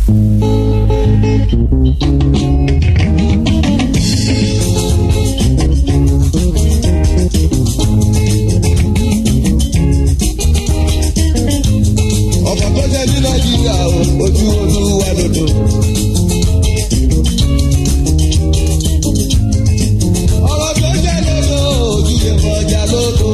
ọ̀pọ̀ tó jẹ́ ní nàìjíríà o, ojú olúwa lòdò. ọ̀rọ̀ tó jẹ́ lòdò ojú lè kọjá lòdò.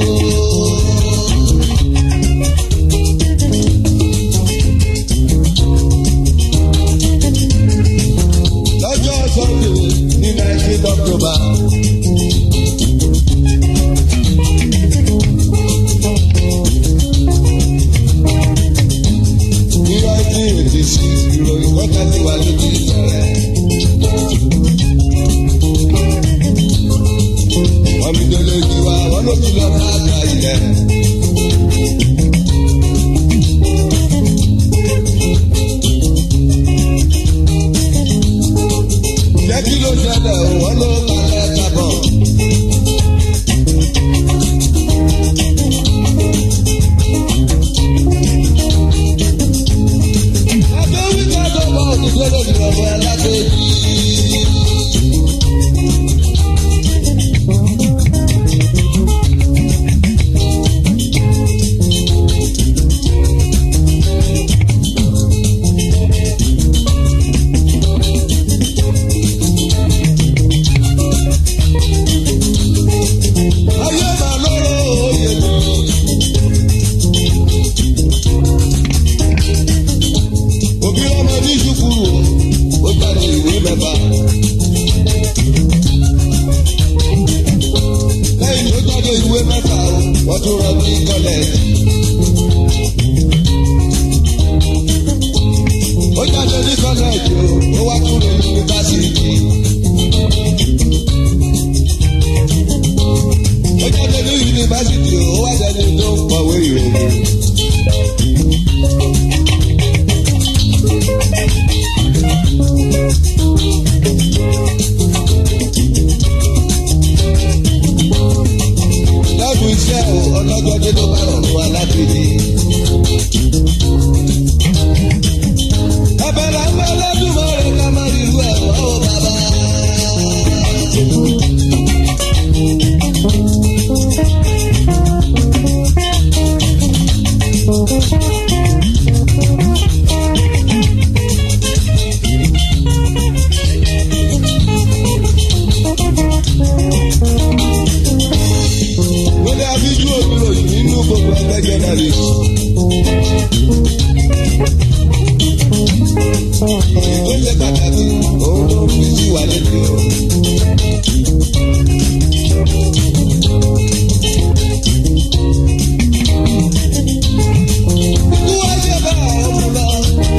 lọ́jọ́ sunday ní nineteen october. ní nineteen eighty six ìròyìn kọ́ta ti wà lójú ìṣẹ̀lẹ̀. wọ́n mi délé ojú wa wọ́n ló ti lọ bá àgbà ilẹ̀. jẹ́ kí ló ṣẹlẹ̀ o, wọ́n ló kalẹ̀ kábọ̀. Abẹ́ wíkẹ́ tó bọ̀ òdìdó lórí ọ̀rọ̀ alágbèjì. Ayé màá lóró òye mi. òbí ọmọ ní ṣùkúrù ó jáde ìwé mẹ́fà. lẹ́yìn tó jáde ìwé mẹ́fà o wọ́n tún rọ ní kọ́lẹ́ẹ̀jì. ó jáde ní kọ́lẹ́ẹ̀jì o ó wá tún lọ yunifásitì. ó jáde ní yunifásitì o ó wá jáde tó ń kọ̀wé ìròyìn. lọ́dún iṣẹ́ o ọlọ́jọ́dé ló bá rọrùn wa láti ní. Abẹ́rẹ́ ń bẹ lọ́dún mọ́rin ká má rí irú ẹ̀ mọ́ o bàbá. Wọlé abíjú òdúró yìí nínú gbogbo ẹgbẹ́ jẹ́nẹ́rì. Ó ṣe pàtàkì òun ló fi sí wa létí o. Ikú wá ṣe bá àwọn ọmọ lọ.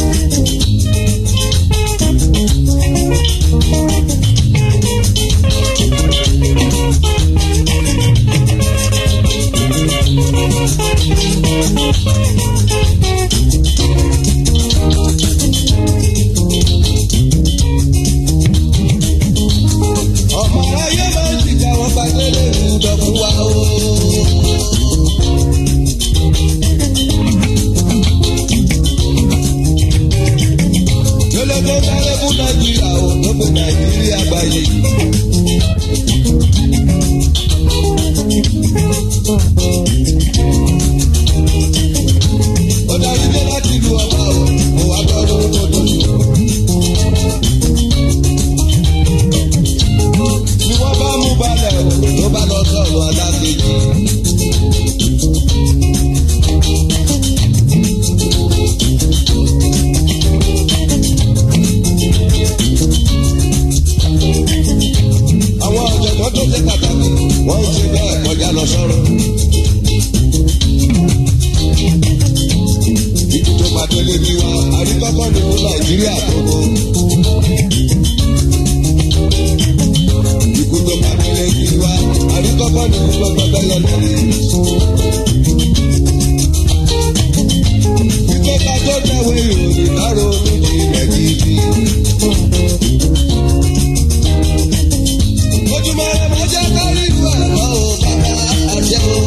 ọmọ ayé máa ń jìjà wọn pàdé lè rú dọ̀fún wa o. lọ́lọ́ tó sáré fún nàìjíríà o tó pe nàìjíríà gbàyè. ó dájú dé láti lu ọba o mo wá gbọ́ lórúkọ tó ní. ni wọ́n bá mú balẹ̀ o ló bá lọ sọ̀rọ̀ alákejì. àwọn ọ̀jọ̀gbọ́n tó ṣe pàtàkì wọ́n ń ṣe bẹ́ẹ̀ kọjá lọ sọ́rọ̀. Ibi tó máa délé bí wa, àríkọ́kọ́ nínú Nàìjíríà gbogbo. Ikú tó máa délé bí wa, àríkọ́kọ́ nínú gbogbo bẹ́yẹ lórí. Ìjọba tó tẹ̀wé ìròyìn lárò lójì rẹ̀ gidi. Ojúmọ́ rẹ̀ máa jẹ́ kárí ìlú ẹ̀rọ o, bàbá àjẹ́ o.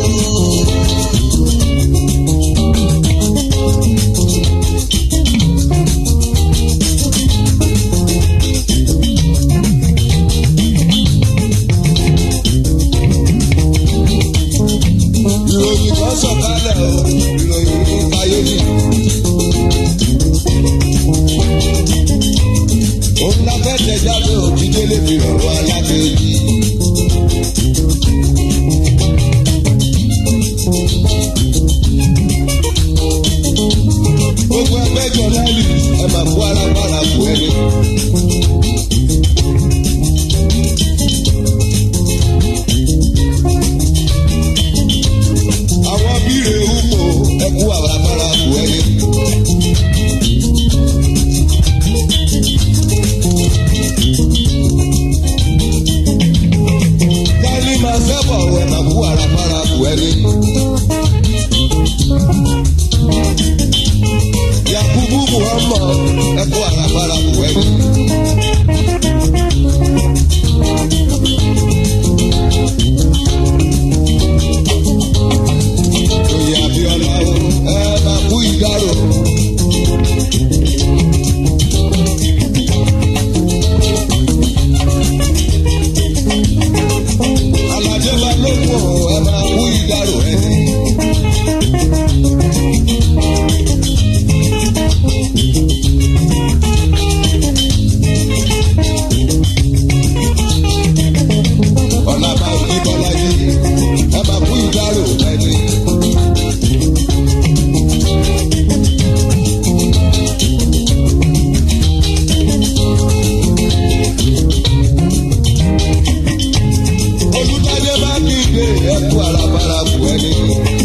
tẹ̀jáde òjijì lè fi rọrùn alákejì. gbogbo ẹgbẹ́ jọ lálì ẹ máa kó alágbára kú ẹni. àwọn bíire húpò ẹ kú alágbára kú ẹni. Kálí máa sẹ́bọ̀ ẹ máa kú alágbára kú ẹni. Yakubu Muhammad ẹkọ àràbàrà buwẹ́ni. Oyè Abíọ́lá o, ẹ máa kú ìdárò. Aládé Balógun o, ẹ máa kú ìdárò ẹni. ọ̀làbà òní bọ́lájí ẹ máa kú ìdárò ẹni. olùdájẹ́ bá kígbe ẹ kú àràbàrà kú ẹni.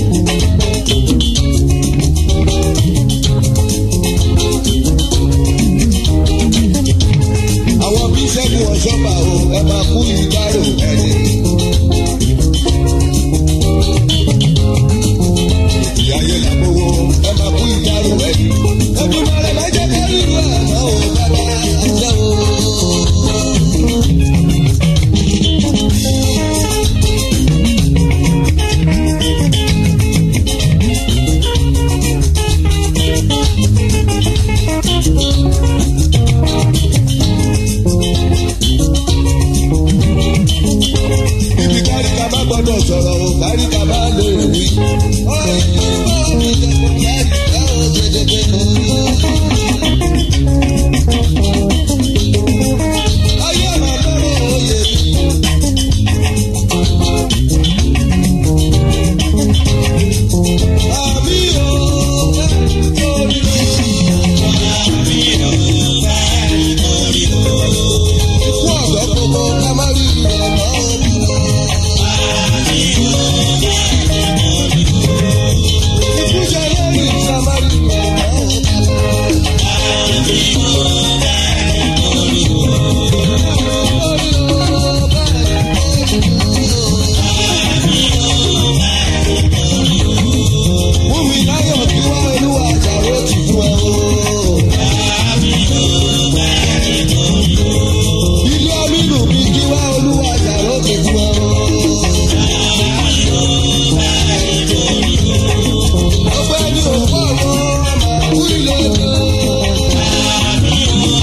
àwọn bí sẹ́gun ọ̀ṣọ́bà o ẹ máa kú ìdárò ẹni. ìyáyé làbówó ẹ máa kú ìdárò ẹni. ẹbí mọ́lẹ̀ má jẹ́ ká rí ìlú àná o bàbá àṣẹ o. ibi káríkà bá gbọ́dọ̀ sọ̀rọ̀ o káríkà bá lè wí. Ayé màmá òye mi. Àmì o, orí o. Ikú ọ̀dọ́ gbogbo ká má rí ìrọ̀lọ́ orí o. Ikú jẹ lórí ìsàmárì ìrọ̀lọ́ Wúmi láyọ̀ kí wá olúwa àjàrò ti fún ẹ o. Ilé Aminu mi kí wá olúwa àjàrò ti fún ẹ o. Ọgbẹ́ni òpó àwọn ọmọ kú ilé ẹjọ́.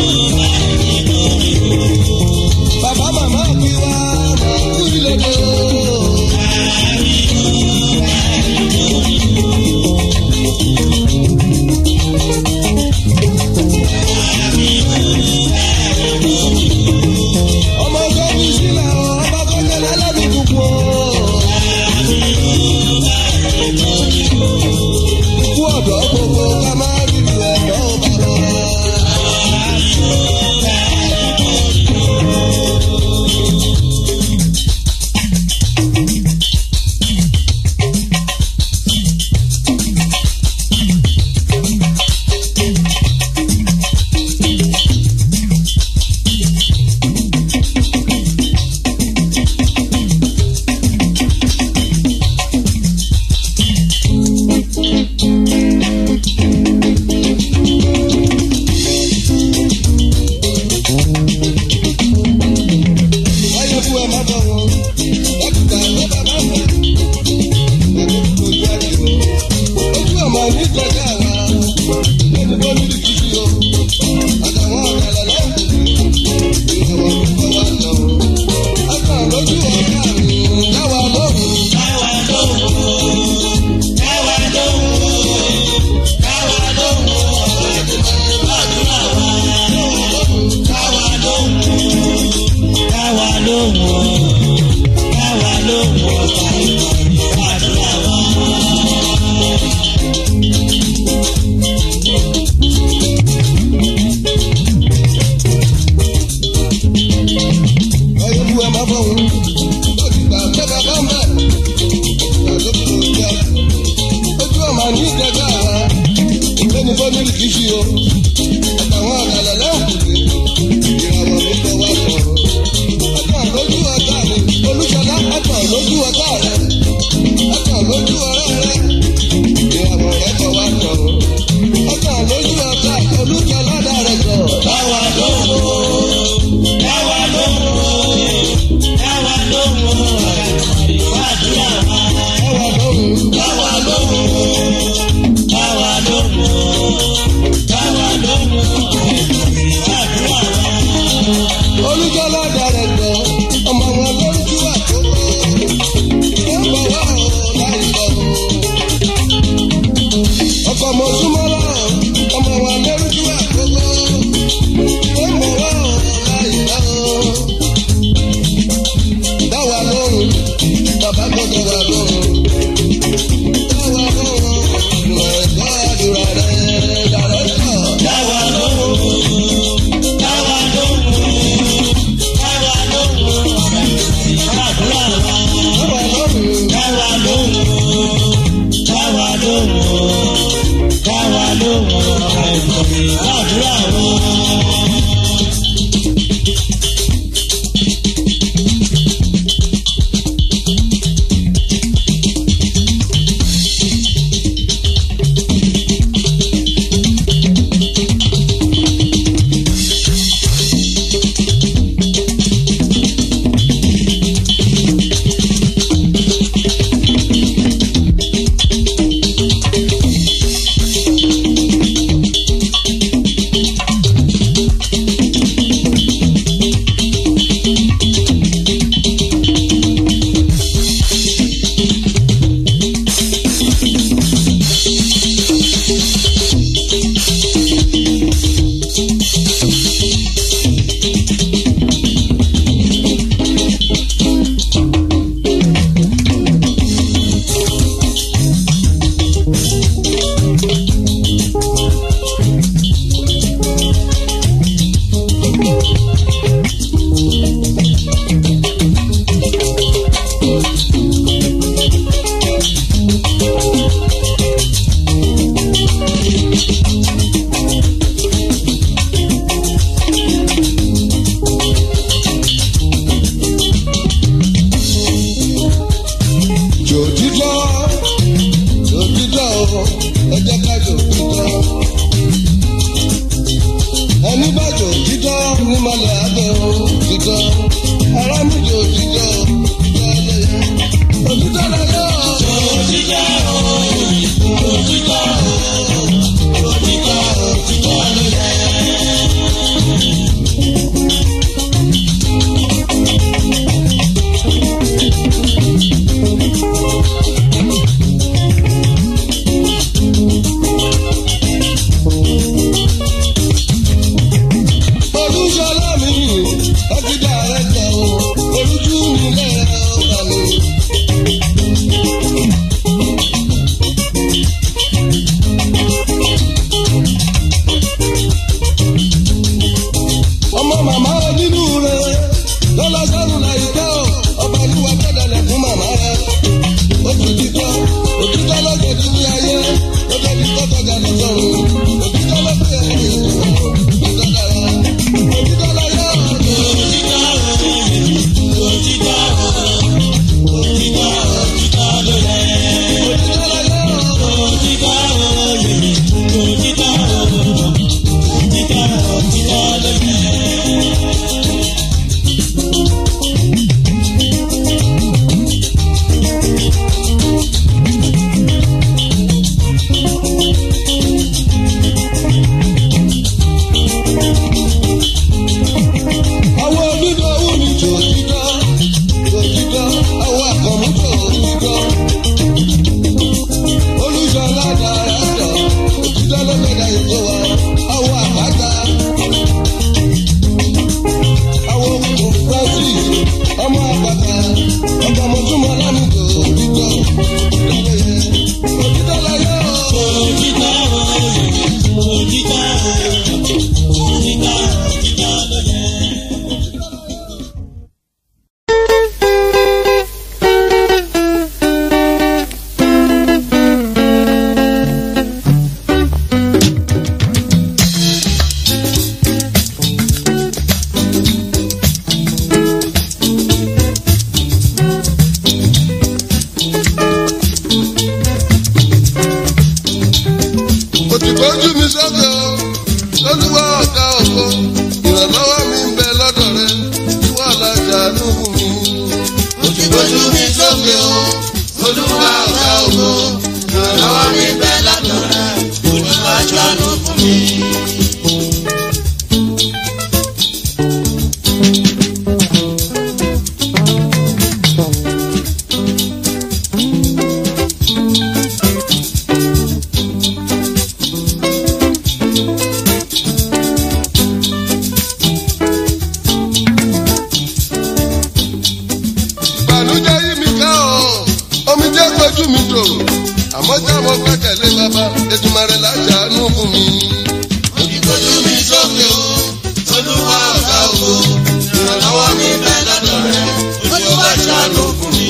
àmọ́ já mo gbẹ́kẹ̀lé bàbá ètùmọ̀rẹ́ láṣàánú fún mi. Òjìgbójú mi sókè o, Olúwa ọ̀gá ògo, ìrànlọ́wọ́ mi bẹ lọ́dọ̀ rẹ̀, Olúwa ṣàánú fún mi.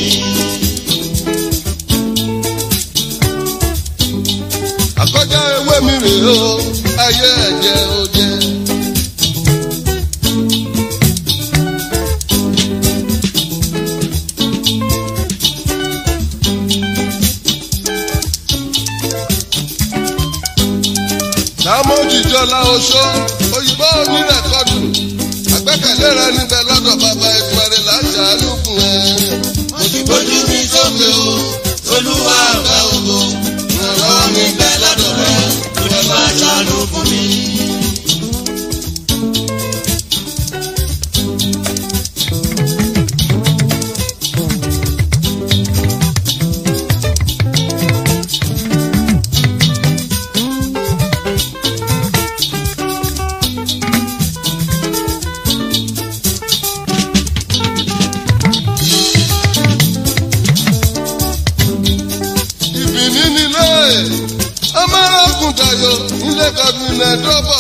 àkọjá ewé mi rèé o ayé ẹ̀jẹ̀ ó jẹ́. Lámójìjọ́lá oṣó òyìnbó onírẹ̀kọ́dù àgbẹ́kẹ̀lé rẹ níbẹ̀ lọ́dọ̀ bàbá ìtumọ̀rẹ́ láṣàánú fún ẹ. Òjìgbójú mi sókè o, Olúwa ọ̀gá ògo, ìrànlọ́wọ́ mi bẹ lọ́dọ̀ rẹ̀, Olúwa ṣàánú fún mi. ìbìní nílé ọmọrọgùn dayo nílé gọdúnlẹ dọbọ.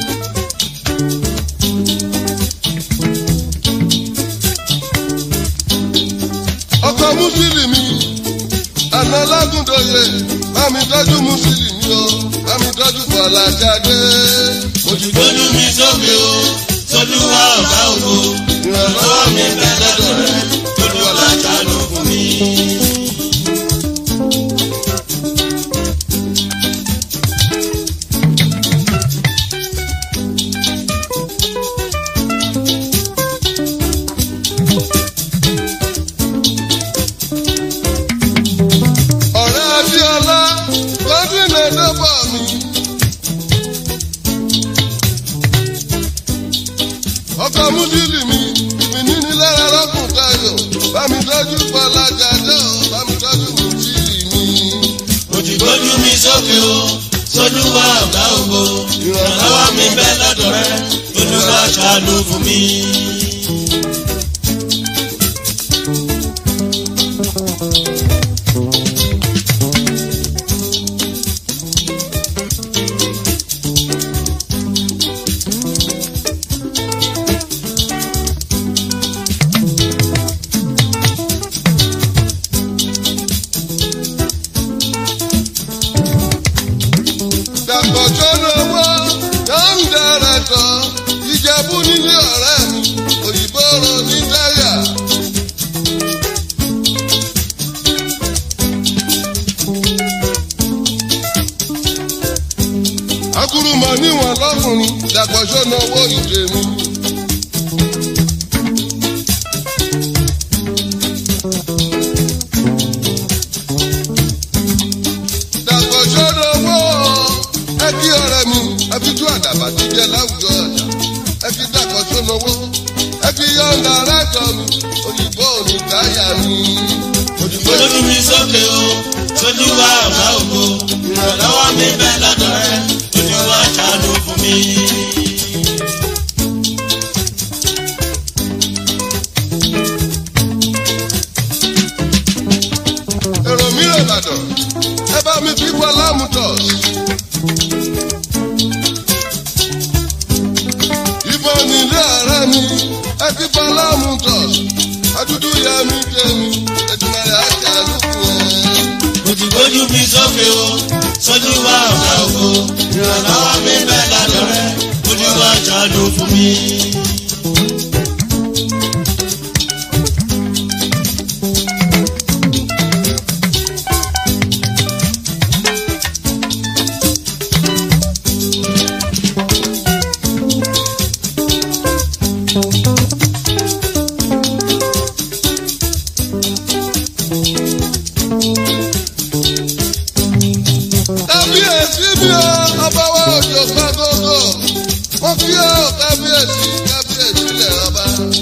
ọkọ mùsùlùmí àná lágùndòye bámi tọ́jú mùsùlùmí o bámi tọ́jú fọlájáde. Òjìgbójú mi sókè o, Olúwa ọ̀gá ògo, ìrànlọ́wọ́ mi bẹ lọ́dọ̀ rẹ̀, Olúwa ṣàánú fún mi. ọ̀rẹ́ abíọ́lá gọdúnlẹ dọbọ mi. ọkọ múdìlì mi mi níní lára rọ́kùn tayo bámi tọ́jú fọlájáde o bámi tọ́jú mùsílì mi. Òjìgbójú mi sókè o, Olúwa ọ̀gá ògo, ìrànlọ́wọ́ mi bẹ lọ́dọ̀ rẹ̀, Olúwa ṣàánú fún mi. dàpọ̀ tó lówó yóò ń dẹrẹ̀ tán ìjẹ̀bú nílé ọ̀rẹ́ mi òyìnbó ro ní táyà. akurumọ níwọ̀n lọ́kùnrin dàpọ̀ tó lówó ìdè mi. dàpọ̀ tó lówó ẹ kí ọ̀rẹ́ mi ẹ fi tú àdàbà ti jẹ láwùjọ ọjà ẹ fi dàpọ̀ tó lówó ẹ fi yọ̀ǹda rẹ́tọ̀ mi òyìnbó òní táyà mi. Òjìgbójú mi sókè o, Olúwa ọ̀gá ògo, ìrànlọ́wọ́ mi bẹ lọ́dọ̀ rẹ̀, Olúwa ṣàánú fún mi. èrò mi rè bàdàn ẹ bá mi fi wọ lámùtọ̀. ìbọn nílé ọ̀rẹ́ mi ẹ fi wọ lámùtọ̀. adúdú ya mi jẹ mi ẹ̀dùnmọ̀rẹ́ àti àlùkù ẹ̀. Òjìgbójú mi sókè o, Olúwa ọ̀gá ògo, ìrànlọ́wọ́ mi bẹ lọ́dọ̀ rẹ̀, Olúwa ṣàánú fún mi. kábíyèsí mi ò ọba wa òjò gbàgógó wọ́n fi ọ́ kábíyèsí kábíyèsí lẹ̀ ọba.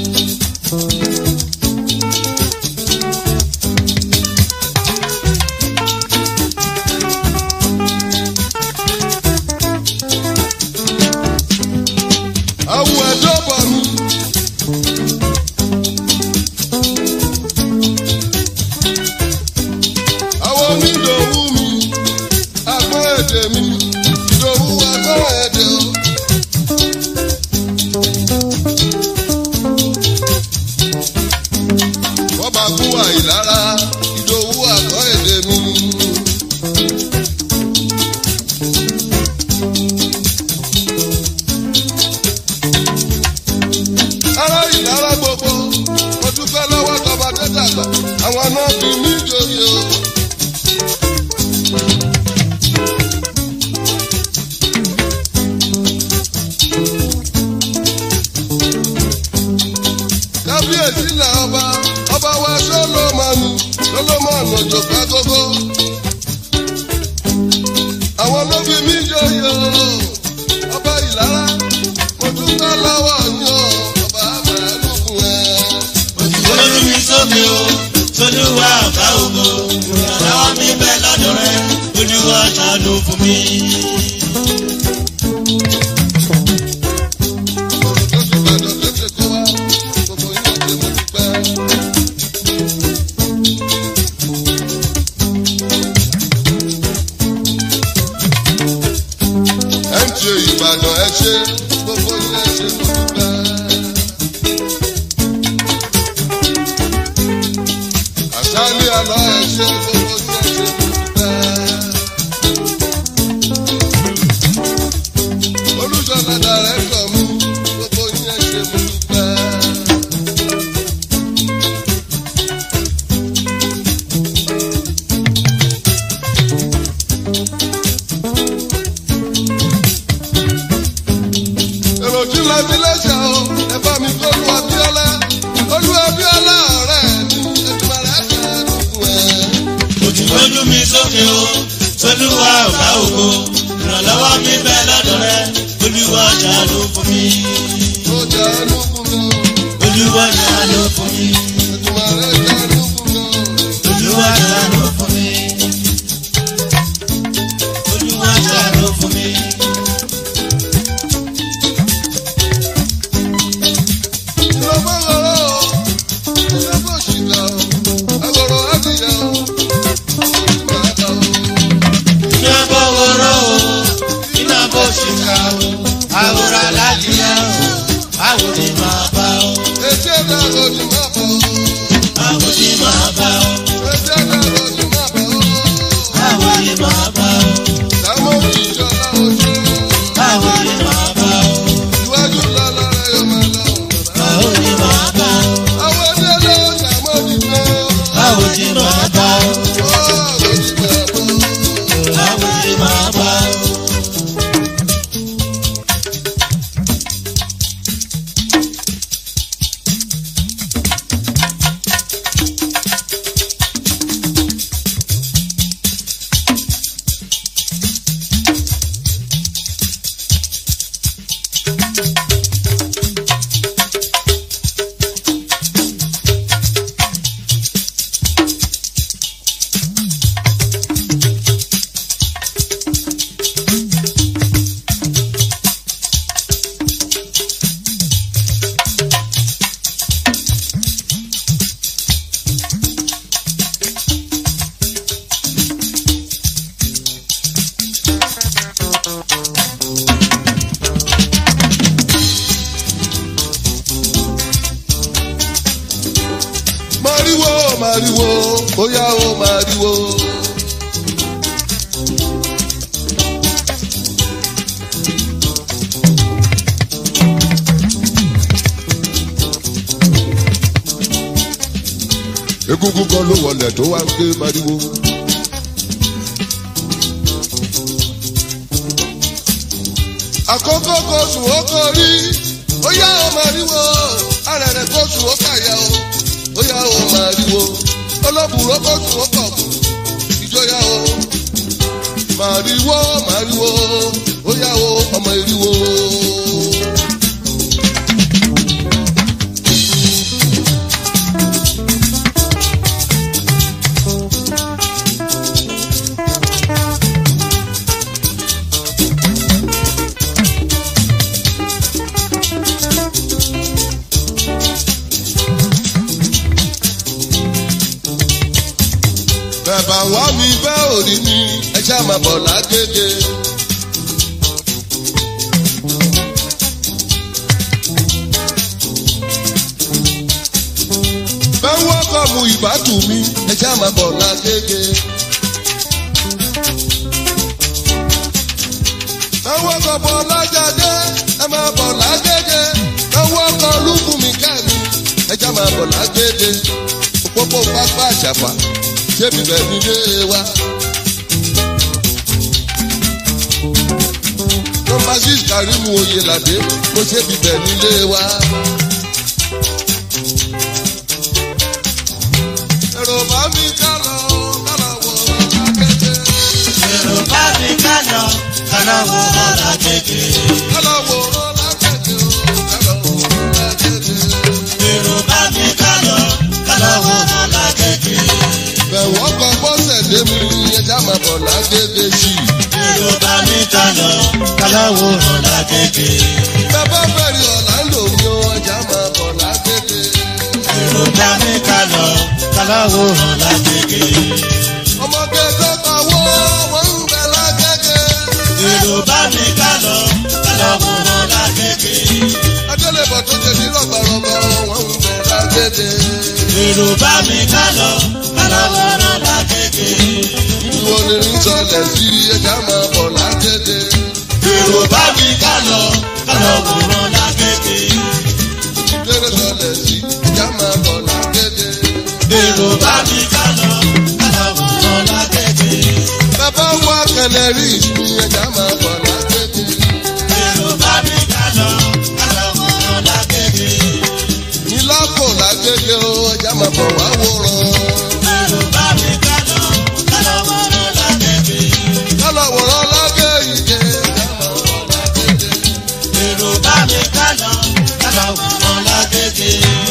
awo ẹjọ́ bọ̀ mi. àwọn onídòwú mi. àìlára ìdòwú àgọ́ èdè mi. ará ìlara gbogbo mo dúpẹ́ lọ́wọ́ tọba tó dàgbà àwọn náà bí mi jòyè o. kábíyèsí là ọba ọba wa sọlọmọnù sọlọmọnù òjòpá gógó. àwọn ló fi mí jòyè o ọba ìlara mo dúpẹ́ lọ́wọ́ yín o ọba àbẹ̀lùkùn ẹ̀. Olú mi sókè o, Tolúwa ọ̀gá ògo, ìrànlọ́wọ́ mi bẹ lọ́dọ̀ rẹ̀, Olúwa ṣàánú fún mi. tó ti gbàdọ̀ tó ti kó wá gbogbo yín ṣe mo dúpẹ́. ẹ ń ṣe ìbàdàn ẹ ṣe gbogbo yín ẹ ṣe mo dúpẹ́. àṣálẹ́ àlọ́ ẹ ṣe gbogbo yín ẹ ṣe mo dúpẹ́. olùsọ̀lá dàrẹ́tọ̀ mi gbogbo yín ẹ ṣe mo dúpẹ́. èrò tí la fi lẹ́sẹ̀ o ẹ bá mi kó lu abíọ́lá olú abíọ́lá ọ̀rẹ́ mi ẹ̀dùnmọ̀ rẹ̀ fẹ́ dùnkùn ẹ̀. Olú mi sókè o, Tolúwa ọ̀gá ògo, ìrànlọ́wọ́ mi bẹ lọ́dọ̀ rẹ̀, Olúwa ṣàánú fún mi. ó jẹ́ ẹnukùn náà Olúwa ṣàánú fún mi. ẹ̀dùnmọ̀ rẹ̀ jẹ́ ẹnukùn náà. Olúwa ṣàánú fún mi. Olúwa ṣàánú fún mi. Iná bọ̀wọ̀rọ̀ o, iná bọ̀ ṣìkà o, àwòrán aláàjìyá o, báwo ni màá bá o, báwo ni màá bá o, báwo ni màá bá o, báwo ni màá bá o, báwo ni màá bá o, báwo ni màá bá o, báwo ni màá bá o, báwo ni màá bá o. Mariwo, mariwo, bóyá o mariwo. Egungun kan ló wọlé tó wá ń ké mariwo. Àkókò kò sùn ó kò rí, ó yá o mariwo, arẹ̀rẹ̀ kò sùn ó kàyà o bóyá o máa ríwo olóbùrò kò tún ó pọ̀ kù ìjọyà o máa ríwo máa ríwo bóyá o ọmọ ìríwo. bẹ̀bà wá mi bẹ́ òrí mi ẹ ṣá máa bọ̀ lágége. bẹ́ẹ̀ wọ́kọ̀ mu ìbátù mi ẹja máa bọ̀ lágége. àwọn ọkọ̀ bọ̀ lájáde ẹ máa bọ̀ lágége. àwọn ọkọ̀ lùkùn mi kẹ́mi ẹja máa bọ̀ lágége. òpópó pápá àṣàpà ṣé bíbẹ̀ nílé wa. nọmba six karimu oyelade mo ṣe bíbẹ̀ nílé wa. èrò bá mi ká lọ kára wọ akéde. èrò bá mi ká lọ kára wo ọ̀la kéde. kára wọ akéde o kára wọ akéde. èrò bá mi ká lọ kára wo ọ̀la kéde. bẹ̀wọ̀ kọ bọ́sẹ̀ dé mi ẹja máa bọ̀ lágége sí i. èrò bá mi ká lọ kára wo ọ̀la kéde. bàbá bẹ̀rẹ̀ ọ̀làǹdò mi ò ẹja máa bọ̀ lágége. èrò bá mi ká lọ kára wo ọ̀la kéde. ọmọdé tó kàwọ́ wọ́n ń bẹ lágége. èrò bá mi ká lọ kára wo ọ̀la kéde. adélébọ̀ tó ṣe ní rọ̀gbọ̀rọ̀gbọ̀ wọ́n ń bẹ lágége. èrò bá mi ká lọ kára wo ọ̀la kéde. ìwọ ni ń sọlẹ̀ sí ẹja máa bọ̀ lágége. èrò bá mi ká lọ kára wo ọ̀la kéde. ìdérè sọlẹ̀ sí ẹja máa bọ̀ lágége. èrò bá mi ká lọ kára wo ọ̀la kéde. bàbá wa kẹlẹ̀ rí ìsìn ẹja máa bọ̀ lágége. èrò bá mi ká lọ kára wo ọ̀la kéde. ìlọ́kọ̀ lágége o ẹja máa bọ̀ wá wòran. èrò bá mi ká lọ kára wo ọ̀la kéde. kálọ̀ wòran lágé ìje ẹja máa bọ̀ lágége. èrò bá mi ká lọ kára wo ọ̀la kéde.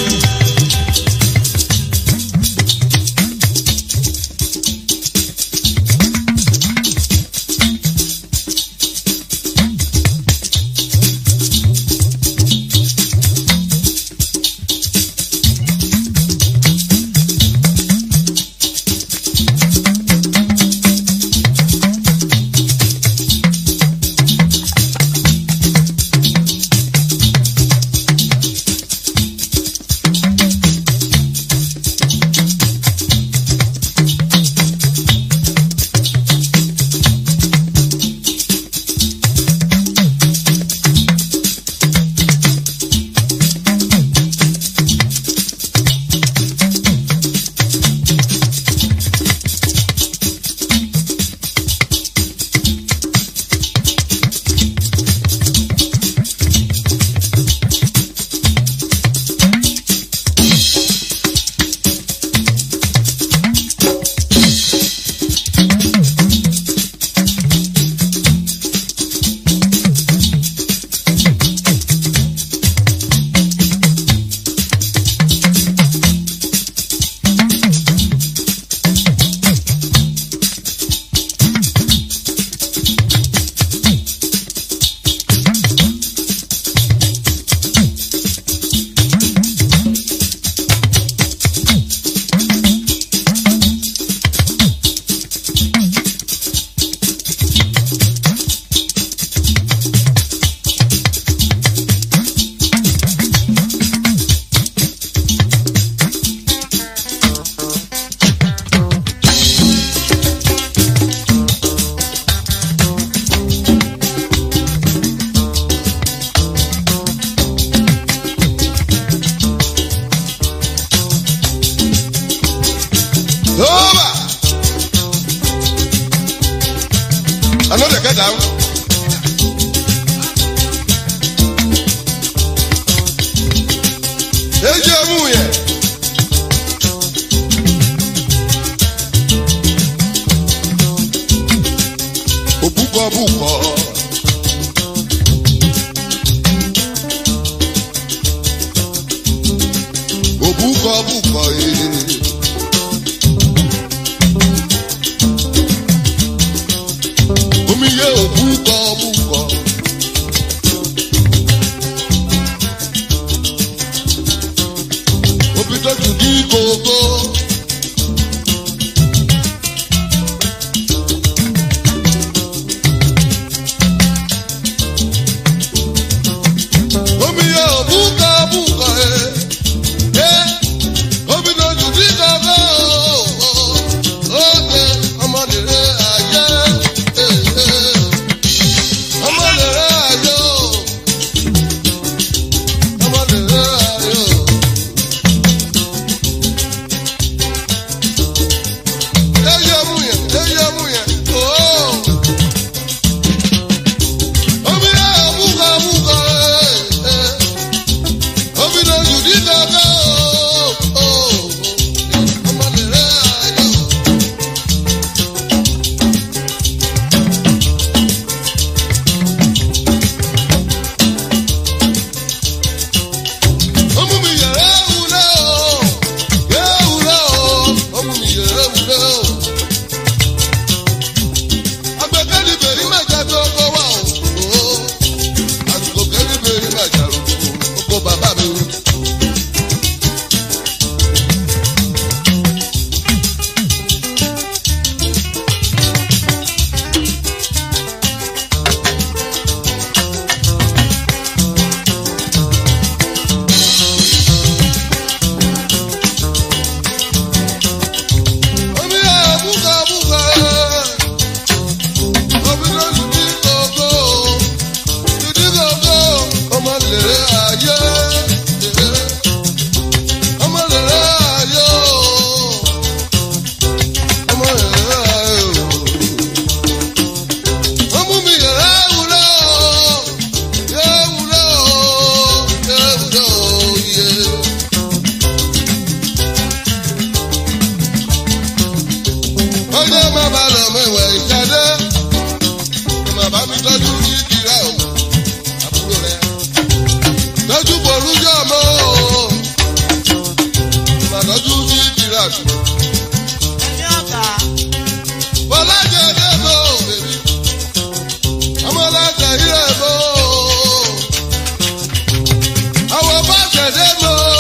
Over. I know they get down. Eji emu yẹ. Òbúkọ búkọ. Òbúkọ búkọ yìí. omi yẹ òbúkọ búkọ. Obi tó tù dí kòkó. Omi yẹ òbúkọ búkọ ẹ. Ẹ omi tó tù dí kòkó. lèrè ayé. ọmọ lèrè ayé o. ọmọ lèrè ayé o. ọmọ mi yẹrẹ wúlò yẹ wúlò yẹ wúlò yẹ. ọjọ́ máa bá lọ mẹ́wàá ìjáde ọmọ bá mi tọ́jú ní kìrẹ́ o àbúrò rẹ̀ tọ́jú borújọ́ mọ́ o ọmọ tọ́jú ní kìrẹ́ àdúgbò. ẹni ọ̀gá Bọ́lájẹ́ dé mọ́ o bèbí ọmọlájẹ́ yìí rẹ̀ mọ́ o àwọn bá tẹ̀lé mọ́ o